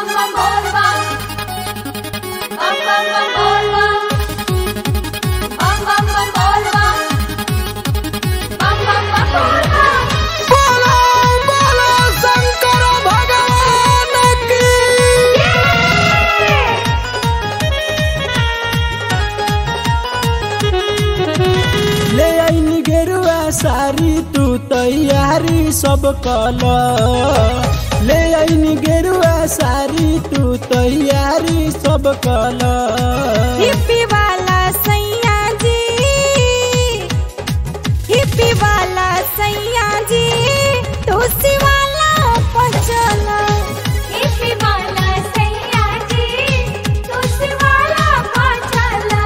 bam bam bol bam. Bam bam bam bol bam. Bam bam bam bol bam. Bam bam bam bol bam. बोलो बोलो शंकर भगवान की ले आईनी गेरुआ सारी तू तैयारी सब कल ले आईनी गेरुआ सारी तू तैयारी सब कल हिप्पी वाला सैया जी हिप्पी वाला सैया जी तुलसी वाला पचला हिप्पी वाला सैया जी, तुलसी वाला पाचला।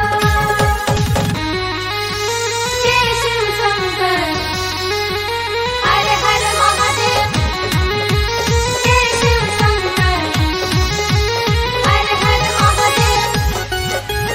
जय शिव शंकर, हर हर महादेव। जय शिव शंकर, हर हर महादेव।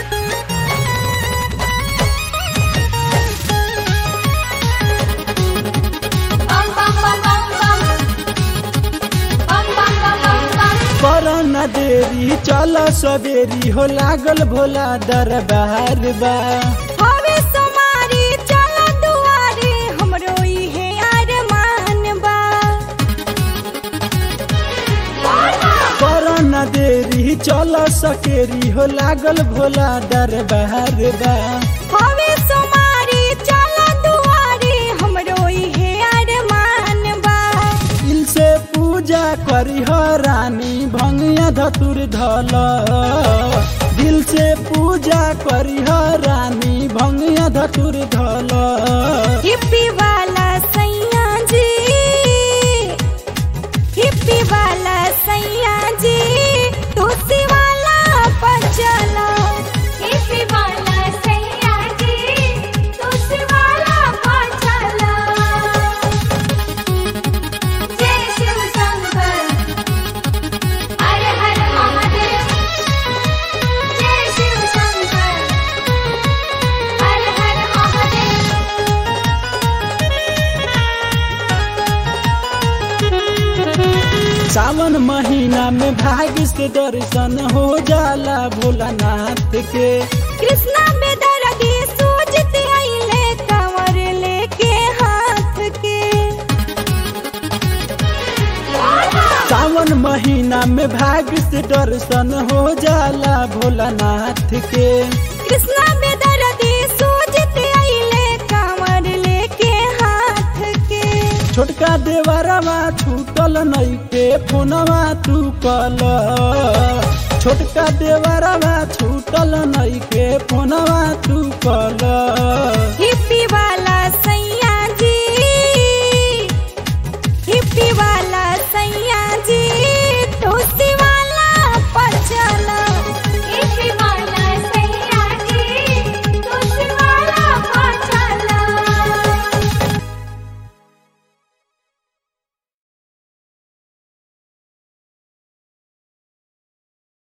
बम बम बम बम बम। बम बम बम बम बम। कर न देरी चल सवेरी हो लागल भोला दरबार बा हवे समारी चला दुआरे हमरो इहे अरमान बा कर न देरी चल सकेरी हो लागल भोला दरबार बा हवे समारी चला दुआरे हमरो इहे अरमान बा दिल से पूजा करी हो रानी भंगिया धतुर धल दिल से पूजा करी हो रानी भंगिया धतुर धल हिप्पी वाला सैया जी हिप्पी वाला सैया जी तुलसी वाला पचला हिप्पी वाला सैया जी, तुलसी वाला पाचला। जय शिव शंकर, हर हर महादेव। जय शिव शंकर, हर हर महादेव। सावन महीना में भाग्य से दर्शन हो जाला भोलानाथ के कृष्णा बेदर्दी सूझते आइले कंवर लेके हाथ के सावन महीना में भाग्य से दर्शन हो जाला भोलानाथ के कृष्णा बेदर्दी सूझते आइले कंवर लेके हाथ के छोटका देवरवा छूटल नइके फोनवा तू कल छोटका देवरवा छूटल नइके फोनवा तू कल ही